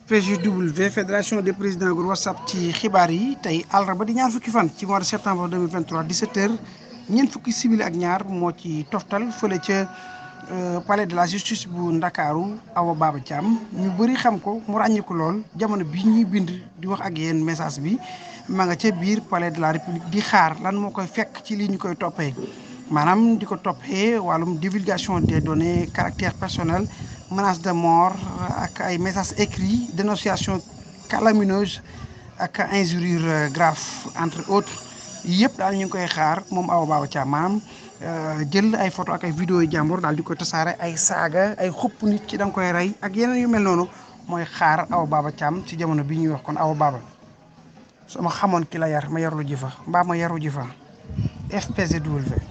FPGW fédération des présidents groupe whatsapp ci xibaar yi tey àllarba di ñaar fukki fan ci mois de septembre 2023 17h ñeent fukki simili ak ñaar moo ci toftal fële ca palais de la justice bu ndakaaru Awa Baba Thiam ñu bëri xam ko mu ràññiku lool jamono bi ñuy bind di wax ak yéen message bi ma nga ca biir palais de la république di xaar lan moo koy fekk ci lii ñu koy toppee maanaam di ko toppee wàllum divulgation des données caractère personnel menace de mort ak ay messages écrits dénonciation calamineuse ak injures graves entre autres yëpp daal ñu ngi koy xaar moom Awa Baba Thiam maanaam jël ay photo ak ay vidéo yu jàmbur daal di koy tasaare ay saaga ay xupp nit ci da nga koy rey ak yeneen yu mel noonu mooy xaar Awa Baba Thiam ci jamono bi ñuy wax kon Awa Baba su ma xamoon ki la yar ma yarlu ji fa mbaa ma yaru ji fa FPGW